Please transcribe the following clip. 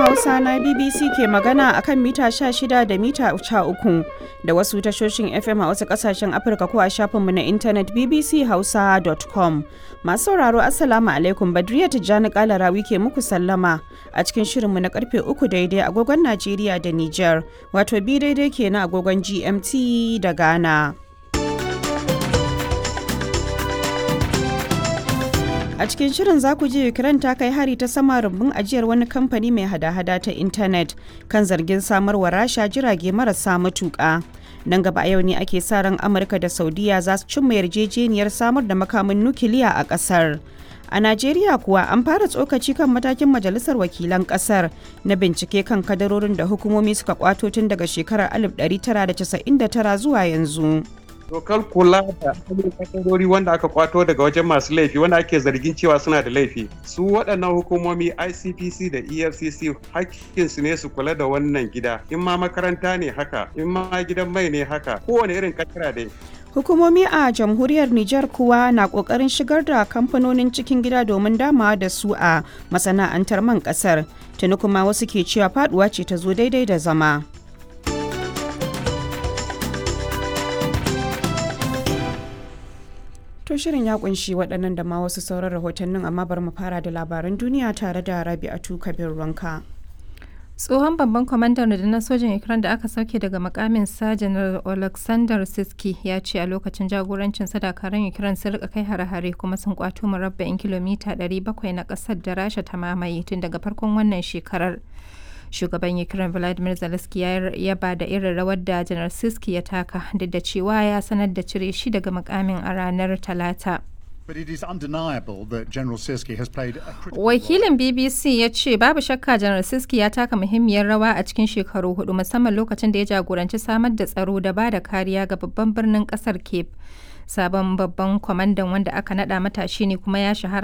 Hausa na BBC ke magana a kan mita 16 da mita 13 da wasu tashoshin FM a wasu kasashen Afirka ko a shafinmu na intanet bbchausa.com. Masu sauraro Assalamu alaikum Badriya Tijjani Kalarawi ke muku sallama a cikin shirinmu na karfe 3 daidai agogon Najeriya da Nijar, wato bi daidai ke na agogon GMT da Ghana. A cikin shirin za ku ji Ukraine ta kai hari ta sama rumbun ajiyar wani kamfani mai hada-hada ta intanet kan zargin samarwa rasha jirage marasa matuƙa. Nan gaba a yau ne ake sa ran Amurka da Saudiya za su cimma yarjejeniyar samar da makamin nukiliya a ƙasar. A Najeriya kuwa an fara tsokaci kan matakin Majalisar Wakilan ƙasar na bincike kan kadarorin da hukumomi suka kwato tun daga shekarar 1999 zuwa yanzu. dokar kula da kadarori wanda aka kwato daga wajen masu laifi wanda ake zargin cewa suna da laifi su waɗannan hukumomi icpc da efcc hakkinsu ne su kula da wannan gida in ma makaranta ne haka in ma gidan mai ne haka kowane irin kadara dai Hukumomi a jamhuriyar Nijar kuwa na kokarin shigar da kamfanonin cikin gida domin damawa da su a masana'antar man kasar. Tuni kuma wasu ke cewa faduwa ce ta zo daidai da zama. To shirin ya kunshi waɗannan da ma wasu sauran rahotannin amma bari mu fara da labaran duniya tare da Rabi'atu Kabir Ranka. tsohon babban kwamandan rundunar sojin ukraine da aka sauke daga makamin sa janar alexander siski ya ce a lokacin jagorancin dakarun ukraine sun rika kai hare-hare kuma sun kwato murabba'in kilomita 700 na kasar da rasha ta mamaye tun daga farkon wannan shekarar shugaban ukraine vladimir zelensky ya yaba da irin rawar da janar siski ya taka duk da cewa ya sanar da cire shi daga makamin a ranar talata But it is undeniable that General Siski has played a critical Wakilin BBC ya ce babu shakka Janar Siski ya taka muhimmiyar rawa a cikin shekaru hudu musamman lokacin da ya jagoranci samar da tsaro da ba da kariya ga babban birnin kasar Cape. Sabon babban kwamandan wanda aka nada matashi ne kuma ya shahara